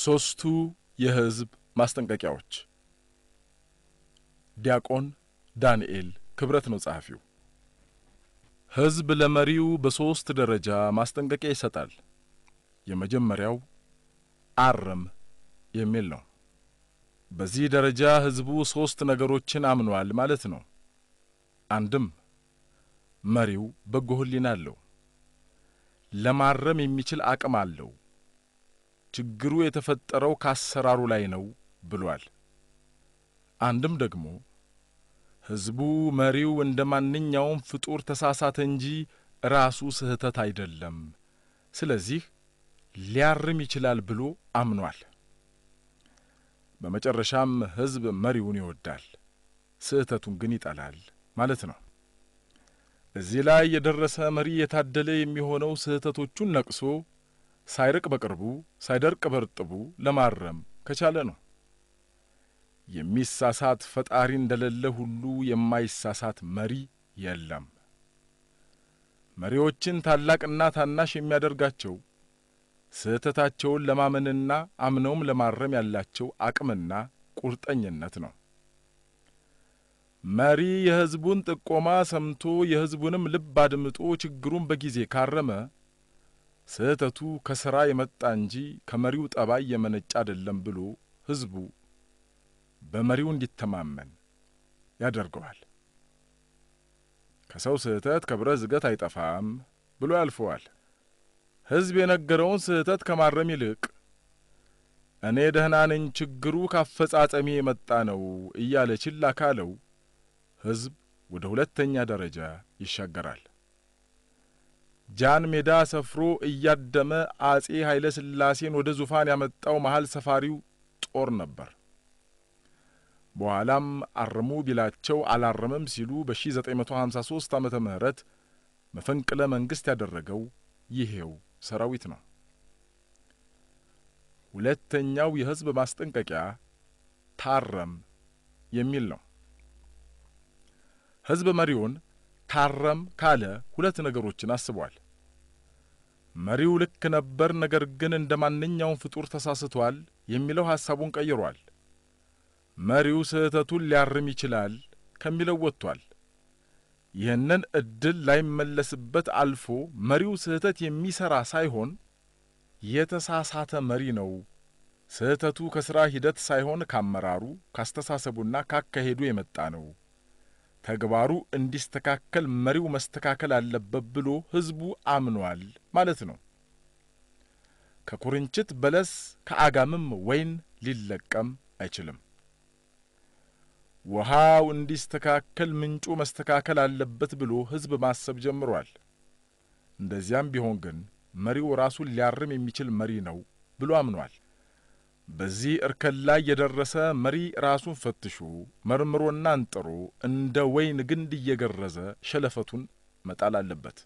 ሦስቱ የሕዝብ ማስጠንቀቂያዎች። ዲያቆን ዳንኤል ክብረት ነው ጸሐፊው። ሕዝብ ለመሪው በሦስት ደረጃ ማስጠንቀቂያ ይሰጣል። የመጀመሪያው አርም የሚል ነው። በዚህ ደረጃ ሕዝቡ ሦስት ነገሮችን አምኗል ማለት ነው። አንድም መሪው በጎ ሕሊና አለው፣ ለማረም የሚችል አቅም አለው፣ ችግሩ የተፈጠረው ከአሰራሩ ላይ ነው ብሏል። አንድም ደግሞ ሕዝቡ መሪው እንደ ማንኛውም ፍጡር ተሳሳተ እንጂ ራሱ ስህተት አይደለም፣ ስለዚህ ሊያርም ይችላል ብሎ አምኗል። በመጨረሻም ሕዝብ መሪውን ይወዳል፣ ስህተቱን ግን ይጠላል ማለት ነው። እዚህ ላይ የደረሰ መሪ የታደለ የሚሆነው ስህተቶቹን ነቅሶ ሳይርቅ በቅርቡ ሳይደርቅ በርጥቡ ለማረም ከቻለ ነው። የሚሳሳት ፈጣሪ እንደሌለ ሁሉ የማይሳሳት መሪ የለም። መሪዎችን ታላቅና ታናሽ የሚያደርጋቸው ስህተታቸውን ለማመንና አምነውም ለማረም ያላቸው አቅምና ቁርጠኝነት ነው። መሪ የሕዝቡን ጥቆማ ሰምቶ የሕዝቡንም ልብ አድምጦ ችግሩን በጊዜ ካረመ ስህተቱ ከሥራ የመጣ እንጂ ከመሪው ጠባይ የመነጨ አይደለም ብሎ ሕዝቡ በመሪው እንዲተማመን ያደርገዋል። ከሰው ስህተት ከብረት ዝገት አይጠፋም ብሎ ያልፈዋል። ሕዝብ የነገረውን ስህተት ከማረም ይልቅ እኔ ደህና ነኝ፣ ችግሩ ካፈጻጸሜ የመጣ ነው እያለ ችላ ካለው ሕዝብ ወደ ሁለተኛ ደረጃ ይሻገራል። ጃን ሜዳ ሰፍሮ እያደመ አጼ ኃይለ ሥላሴን ወደ ዙፋን ያመጣው መሀል ሰፋሪው ጦር ነበር። በኋላም አርሙ ቢላቸው አላረመም ሲሉ በ1953 ዓመተ ምህረት መፈንቅለ መንግሥት ያደረገው ይሄው ሰራዊት ነው። ሁለተኛው የሕዝብ ማስጠንቀቂያ ታረም የሚል ነው። ሕዝብ መሪውን ታረም ካለ ሁለት ነገሮችን አስቧል። መሪው ልክ ነበር፣ ነገር ግን እንደ ማንኛውም ፍጡር ተሳስቷል የሚለው ሐሳቡን ቀይሯል። መሪው ስህተቱን ሊያርም ይችላል ከሚለው ወጥቷል። ይህንን ዕድል ላይመለስበት አልፎ መሪው ስህተት የሚሠራ ሳይሆን የተሳሳተ መሪ ነው፣ ስህተቱ ከሥራ ሂደት ሳይሆን ካመራሩ፣ ካስተሳሰቡና ካካሄዱ የመጣ ነው፣ ተግባሩ እንዲስተካከል መሪው መስተካከል አለበት ብሎ ሕዝቡ አምኗል ማለት ነው። ከኩርንችት በለስ ከአጋምም ወይን ሊለቀም አይችልም። ውሃው እንዲስተካከል ምንጩ መስተካከል አለበት ብሎ ሕዝብ ማሰብ ጀምሯል። እንደዚያም ቢሆን ግን መሪው ራሱን ሊያርም የሚችል መሪ ነው ብሎ አምኗል። በዚህ እርከን ላይ የደረሰ መሪ ራሱን ፈትሾ መርምሮና አንጥሮ እንደ ወይን ግንድ እየገረዘ ሸለፈቱን መጣል አለበት።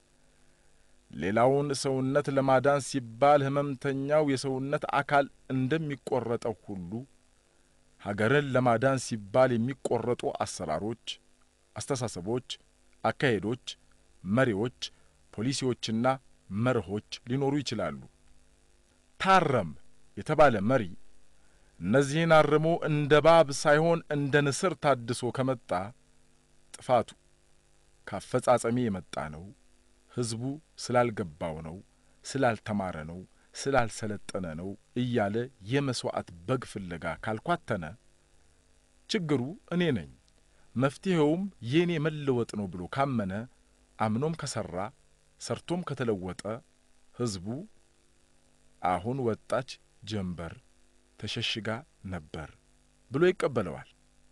ሌላውን ሰውነት ለማዳን ሲባል ሕመምተኛው የሰውነት አካል እንደሚቆረጠው ሁሉ ሀገርን ለማዳን ሲባል የሚቆረጡ አሰራሮች፣ አስተሳሰቦች፣ አካሄዶች፣ መሪዎች፣ ፖሊሲዎችና መርሆች ሊኖሩ ይችላሉ። ታረም የተባለ መሪ እነዚህን አርሞ እንደ እባብ ሳይሆን እንደ ንስር ታድሶ ከመጣ ጥፋቱ ካፈጻጸሜ የመጣ ነው፣ ሕዝቡ ስላልገባው ነው፣ ስላልተማረ ነው ስላልሰለጠነ ነው እያለ የመሥዋዕት በግ ፍለጋ ካልኳተነ ችግሩ እኔ ነኝ፣ መፍትሔውም የእኔ መለወጥ ነው ብሎ ካመነ አምኖም ከሠራ ሰርቶም ከተለወጠ ሕዝቡ አሁን ወጣች ጀንበር ተሸሽጋ ነበር ብሎ ይቀበለዋል።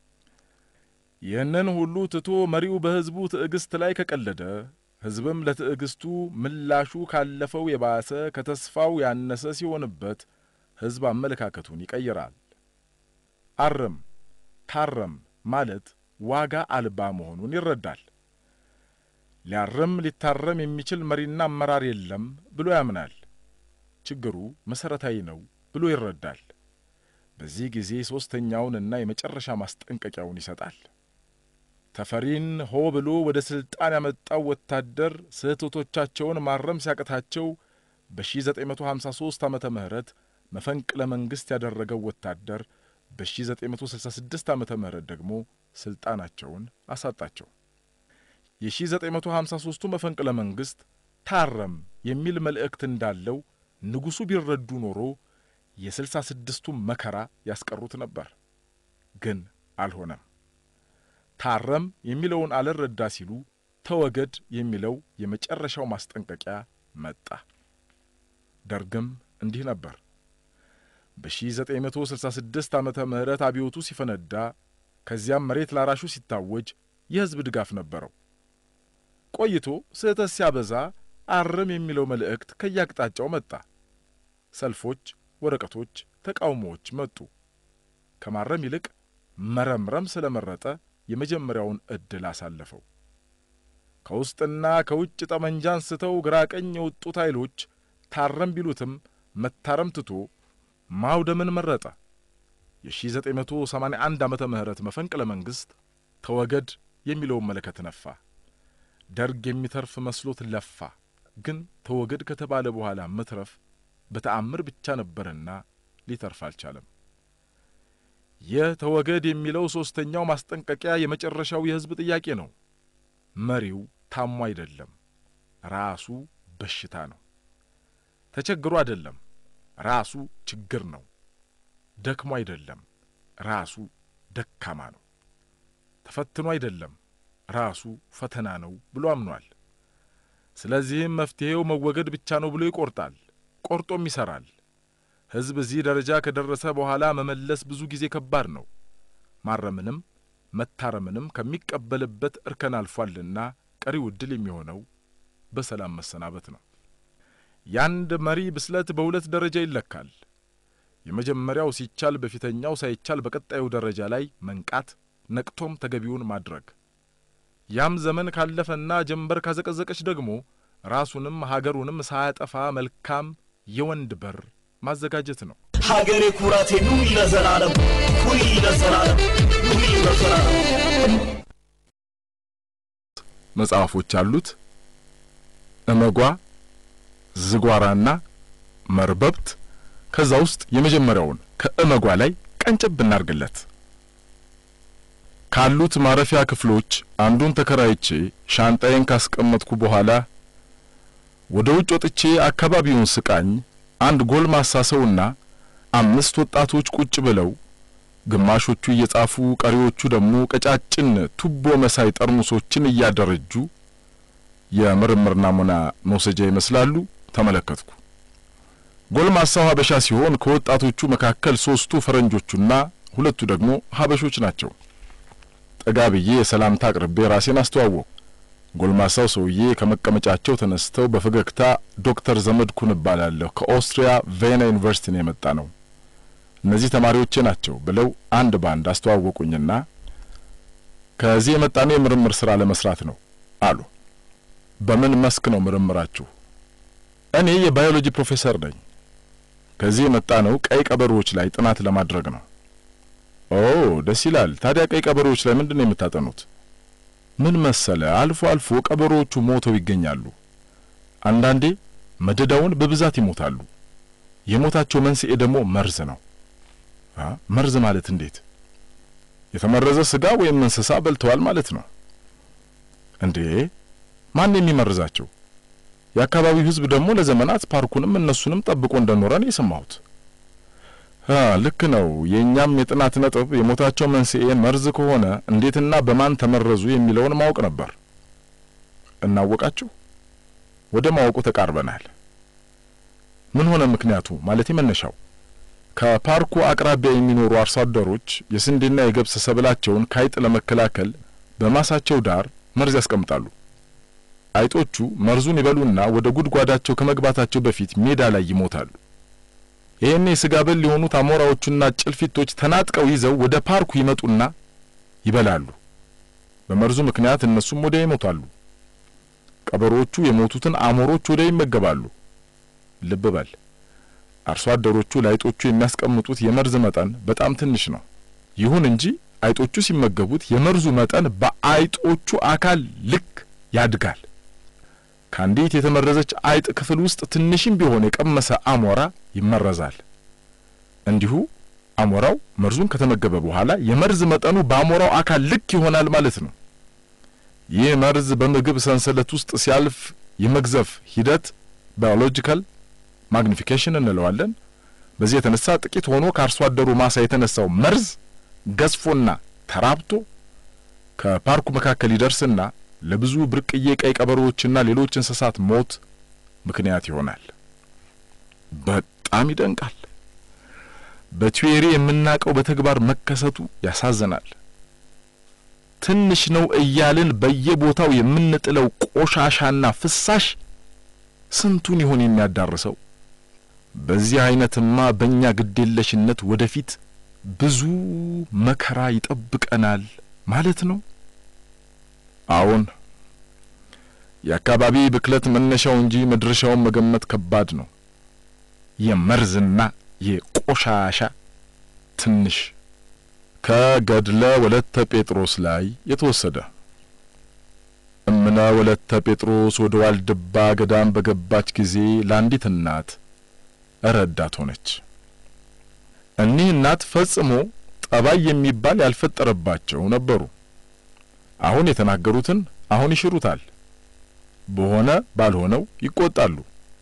ይህንን ሁሉ ትቶ መሪው በሕዝቡ ትዕግሥት ላይ ከቀለደ ሕዝብም ለትዕግስቱ ምላሹ ካለፈው የባሰ ከተስፋው ያነሰ ሲሆንበት ሕዝብ አመለካከቱን ይቀይራል። አርም ታረም ማለት ዋጋ አልባ መሆኑን ይረዳል። ሊያርም ሊታረም የሚችል መሪና አመራር የለም ብሎ ያምናል። ችግሩ መሠረታዊ ነው ብሎ ይረዳል። በዚህ ጊዜ ሦስተኛውንና የመጨረሻ ማስጠንቀቂያውን ይሰጣል። ተፈሪን ሆ ብሎ ወደ ሥልጣን ያመጣው ወታደር ስህተቶቻቸውን ማረም ሲያቅታቸው በ1953 ዓመተ ምህረት መፈንቅለ መንግሥት ያደረገው ወታደር በ1966 ዓመተ ምህረት ደግሞ ሥልጣናቸውን አሳጣቸው። የ1953ቱ መፈንቅለ መንግሥት ታረም የሚል መልእክት እንዳለው ንጉሡ ቢረዱ ኖሮ የስልሳ ስድስቱ መከራ ያስቀሩት ነበር። ግን አልሆነም። ታረም የሚለውን አልረዳ ሲሉ ተወገድ የሚለው የመጨረሻው ማስጠንቀቂያ መጣ። ደርግም እንዲህ ነበር። በ1966 ዓመተ ምህረት አብዮቱ ሲፈነዳ ከዚያም መሬት ላራሹ ሲታወጅ የሕዝብ ድጋፍ ነበረው። ቆይቶ ስህተት ሲያበዛ አርም የሚለው መልእክት ከየአቅጣጫው መጣ። ሰልፎች፣ ወረቀቶች፣ ተቃውሞዎች መጡ። ከማረም ይልቅ መረምረም ስለመረጠ የመጀመሪያውን ዕድል አሳለፈው። ከውስጥና ከውጭ ጠመንጃ አንስተው ግራ ቀኝ የወጡት ኃይሎች ታረም ቢሉትም መታረም ትቶ ማውደምን መረጠ። የ1981 ዓመተ ምህረት መፈንቅለ መንግሥት ተወገድ የሚለውን መለከት ነፋ። ደርግ የሚተርፍ መስሎት ለፋ። ግን ተወገድ ከተባለ በኋላ መትረፍ በተአምር ብቻ ነበርና ሊተርፍ አልቻለም። ይህ ተወገድ የሚለው ሦስተኛው ማስጠንቀቂያ የመጨረሻው የሕዝብ ጥያቄ ነው። መሪው ታሞ አይደለም፣ ራሱ በሽታ ነው። ተቸግሮ አይደለም፣ ራሱ ችግር ነው። ደክሞ አይደለም፣ ራሱ ደካማ ነው። ተፈትኖ አይደለም፣ ራሱ ፈተና ነው ብሎ አምኗል። ስለዚህም መፍትሔው መወገድ ብቻ ነው ብሎ ይቆርጣል፣ ቆርጦም ይሠራል። ሕዝብ እዚህ ደረጃ ከደረሰ በኋላ መመለስ ብዙ ጊዜ ከባድ ነው። ማረምንም መታረምንም ከሚቀበልበት እርከን አልፏልና ቀሪው ዕድል የሚሆነው በሰላም መሰናበት ነው። የአንድ መሪ ብስለት በሁለት ደረጃ ይለካል። የመጀመሪያው ሲቻል በፊተኛው ሳይቻል በቀጣዩ ደረጃ ላይ መንቃት፣ ነቅቶም ተገቢውን ማድረግ። ያም ዘመን ካለፈና ጀንበር ካዘቀዘቀች ደግሞ ራሱንም ሀገሩንም ሳያጠፋ መልካም የወንድ በር ማዘጋጀት ነው። ሀገሬ ኩራቴ ኑሪ ለዘላለም ሁሪ ለዘላለም ሁሪ ለዘላለም መጽሐፎች አሉት። እመጓ፣ ዝጓራና መርበብት። ከዛ ውስጥ የመጀመሪያውን ከእመጓ ላይ ቀንጨብ ብናርግለት ካሉት ማረፊያ ክፍሎች አንዱን ተከራይቼ ሻንጣዬን ካስቀመጥኩ በኋላ ወደ ውጭ ወጥቼ አካባቢውን ስቃኝ አንድ ጎልማሳ ሰውና አምስት ወጣቶች ቁጭ ብለው ግማሾቹ እየጻፉ ቀሪዎቹ ደግሞ ቀጫጭን ቱቦ መሳይ ጠርሙሶችን እያደረጁ የምርምር ናሙና መውሰጃ ይመስላሉ ተመለከትኩ። ጎልማሳው ሀበሻ ሲሆን ከወጣቶቹ መካከል ሶስቱ ፈረንጆቹና ሁለቱ ደግሞ ሀበሾች ናቸው። ጠጋ ብዬ የሰላምታ አቅርቤ ራሴን አስተዋወቅኩ። ጎልማሳው ሰውዬ ከመቀመጫቸው ተነስተው በፈገግታ ዶክተር ዘመድኩን እባላለሁ ከኦስትሪያ ቬና ዩኒቨርሲቲ ነው የመጣ ነው እነዚህ ተማሪዎቼ ናቸው ብለው አንድ ባንድ አስተዋወቁኝና ከዚህ የመጣነው የምርምር ስራ ለመስራት ነው አሉ። በምን መስክ ነው ምርምራችሁ? እኔ የባዮሎጂ ፕሮፌሰር ነኝ። ከዚህ የመጣ ነው ቀይ ቀበሮዎች ላይ ጥናት ለማድረግ ነው። ኦ ደስ ይላል። ታዲያ ቀይ ቀበሮዎች ላይ ምንድን ነው የምታጠኑት? ምን መሰለ፣ አልፎ አልፎ ቀበሮዎቹ ሞተው ይገኛሉ። አንዳንዴ መደዳውን በብዛት ይሞታሉ። የሞታቸው መንስኤ ደግሞ መርዝ ነው። መርዝ ማለት እንዴት? የተመረዘ ስጋ ወይም እንስሳ በልተዋል ማለት ነው እንዴ? ማን የሚመርዛቸው? የአካባቢው ሕዝብ ደግሞ ለዘመናት ፓርኩንም እነሱንም ጠብቆ እንደኖረ ነው የሰማሁት። ልክ ነው። የእኛም የጥናት ነጥብ የሞታቸው መንስኤ መርዝ ከሆነ እንዴትና በማን ተመረዙ የሚለውን ማወቅ ነበር። እናወቃችሁ? ወደ ማወቁ ተቃርበናል። ምን ሆነ ምክንያቱ? ማለት መነሻው ከፓርኩ አቅራቢያ የሚኖሩ አርሶ አደሮች የስንዴና የገብስ ሰብላቸውን ከአይጥ ለመከላከል በማሳቸው ዳር መርዝ ያስቀምጣሉ። አይጦቹ መርዙን ይበሉና ወደ ጉድጓዳቸው ከመግባታቸው በፊት ሜዳ ላይ ይሞታሉ። ይሄኔ የስጋ በል የሆኑት አሞራዎቹና ጭልፊቶች ተናጥቀው ይዘው ወደ ፓርኩ ይመጡና ይበላሉ። በመርዙ ምክንያት እነሱም ወዲያ ይሞታሉ። ቀበሮቹ የሞቱትን አሞሮች ወዲያ ይመገባሉ። ልብ በል አርሶ አደሮቹ ለአይጦቹ የሚያስቀምጡት የመርዝ መጠን በጣም ትንሽ ነው። ይሁን እንጂ አይጦቹ ሲመገቡት የመርዙ መጠን በአይጦቹ አካል ልክ ያድጋል። ከአንዲት የተመረዘች አይጥ ክፍል ውስጥ ትንሽም ቢሆን የቀመሰ አሞራ ይመረዛል። እንዲሁ አሞራው መርዙን ከተመገበ በኋላ የመርዝ መጠኑ በአሞራው አካል ልክ ይሆናል ማለት ነው። ይህ መርዝ በምግብ ሰንሰለት ውስጥ ሲያልፍ የመግዘፍ ሂደት ባዮሎጂካል ማግኒፊኬሽን እንለዋለን። በዚህ የተነሳ ጥቂት ሆኖ ከአርሶ አደሩ ማሳ የተነሳው መርዝ ገዝፎና ተራብቶ ከፓርኩ መካከል ይደርስና ለብዙ ብርቅዬ ቀይ ቀበሮዎችና ሌሎች እንስሳት ሞት ምክንያት ይሆናል። በጣም ይደንቃል። በቲዮሪ የምናውቀው በተግባር መከሰቱ ያሳዝናል። ትንሽ ነው እያልን በየቦታው የምንጥለው ቆሻሻና ፍሳሽ ስንቱን ይሆን የሚያዳርሰው? በዚህ አይነትማ በእኛ ግዴለሽነት ወደፊት ብዙ መከራ ይጠብቀናል ማለት ነው። አዎን፣ የአካባቢ ብክለት መነሻው እንጂ መድረሻውን መገመት ከባድ ነው። የመርዝና የቆሻሻ ትንሽ ከገድለ ወለተ ጴጥሮስ ላይ የተወሰደ። እምነ ወለተ ጴጥሮስ ወደ ዋልድባ ገዳም በገባች ጊዜ ለአንዲት እናት ረዳት ሆነች። እኒህ እናት ፈጽሞ ጠባይ የሚባል ያልፈጠረባቸው ነበሩ። አሁን የተናገሩትን አሁን ይሽሩታል፣ በሆነ ባልሆነው ይቆጣሉ።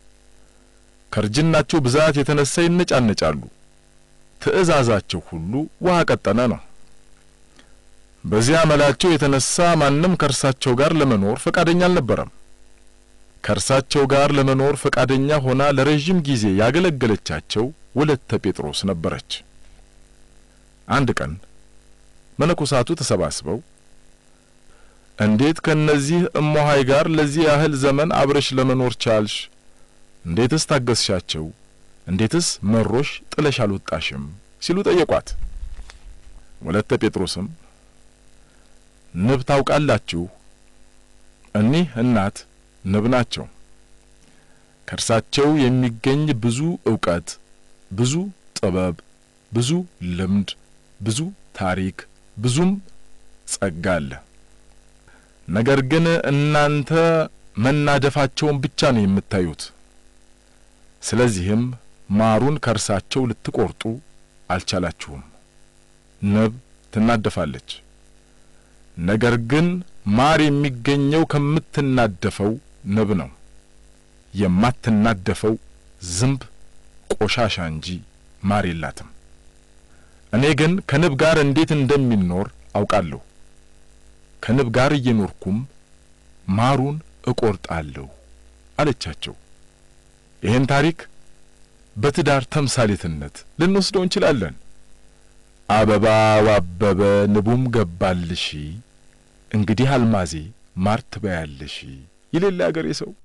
ከእርጅናቸው ብዛት የተነሳ ይነጫነጫሉ። ትዕዛዛቸው ሁሉ ውሃ ቀጠነ ነው። በዚያ መላቸው የተነሳ ማንም ከእርሳቸው ጋር ለመኖር ፈቃደኛ አልነበረም። ከእርሳቸው ጋር ለመኖር ፈቃደኛ ሆና ለረዥም ጊዜ ያገለገለቻቸው ወለተ ጴጥሮስ ነበረች። አንድ ቀን መነኮሳቱ ተሰባስበው እንዴት ከነዚህ እሞሃይ ጋር ለዚህ ያህል ዘመን አብረሽ ለመኖር ቻልሽ? እንዴትስ ታገስሻቸው? እንዴትስ መሮሽ ጥለሽ አልወጣሽም? ሲሉ ጠየቋት። ወለተ ጴጥሮስም ንብ ታውቃላችሁ፣ እኒህ እናት ንብ ናቸው። ከእርሳቸው የሚገኝ ብዙ እውቀት፣ ብዙ ጥበብ፣ ብዙ ልምድ፣ ብዙ ታሪክ፣ ብዙም ጸጋ አለ። ነገር ግን እናንተ መናደፋቸውን ብቻ ነው የምታዩት። ስለዚህም ማሩን ከእርሳቸው ልትቆርጡ አልቻላችሁም። ንብ ትናደፋለች። ነገር ግን ማር የሚገኘው ከምትናደፈው ንብ ነው። የማትናደፈው ዝንብ ቆሻሻ እንጂ ማር የላትም። እኔ ግን ከንብ ጋር እንዴት እንደሚኖር አውቃለሁ። ከንብ ጋር እየኖርኩም ማሩን እቆርጣለሁ አለቻቸው። ይህን ታሪክ በትዳር ተምሳሌትነት ልንወስደው እንችላለን። አበባው አበበ ንቡም ገባልሽ፣ እንግዲህ አልማዜ ማር ትበያለሽ ይሌለ አገሬ ሰው